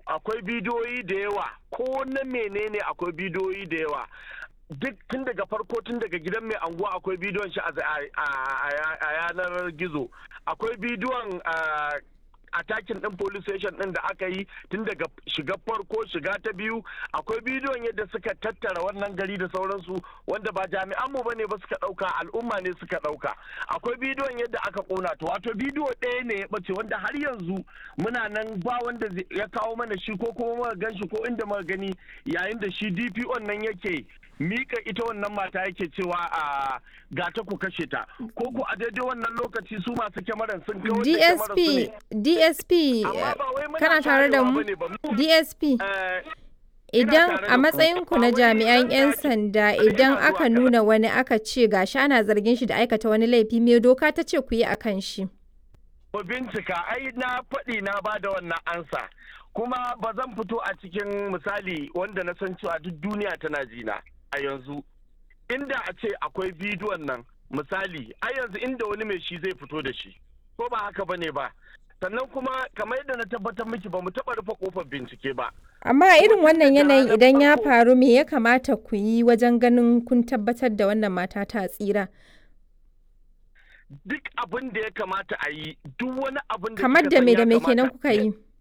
akwai bidiyoyi da yawa ko na menene akwai bidiyoyi da yawa duk tun daga farko tun daga gidan mai anguwa akwai bidiyon shi a yanar gizo akwai bidiyon atakin din police station din da aka yi tun daga shiga farko shiga ta biyu akwai bidiyon yadda suka tattara wannan gari da sauransu wanda ba jami'an mu bane ba suka dauka al'umma ne suka dauka akwai bidiyon yadda aka kona to wato bidiyo ɗaya ne ya bace wanda har yanzu muna nan ba wanda ya kawo mana shi ko kuma muka gan shi ko inda muka gani yayin da shi DPO nan yake mika ita wannan mata yake cewa a gata ku kashe ta ko ku a daidai wannan lokaci su masu kyamaran sun kawo DSP DSP kana tare da mu DSP idan a matsayinku na jami'an 'yan sanda idan aka nuna wani aka ce gashi ana zargin shi da aikata wani laifi me doka ta ce ku yi a kan shi Ku bincika ai na faɗi na ba da wannan ansa kuma ba zan fito a cikin misali wanda na san cewa duk duniya tana jina a yanzu inda a ce akwai bidiyon nan misali a yanzu inda wani mai shi zai fito da shi ko ba haka bane ba sannan kuma kamar yadda na tabbatar miki ba mu taɓa rufe kofar bincike ba amma irin wannan yanayin idan ya faru me ya kamata ku yi wajen ganin kun tabbatar da wannan mata ta tsira duk abin da ya kamata a yi duk wani abin da kamar da me da me kenan kuka yi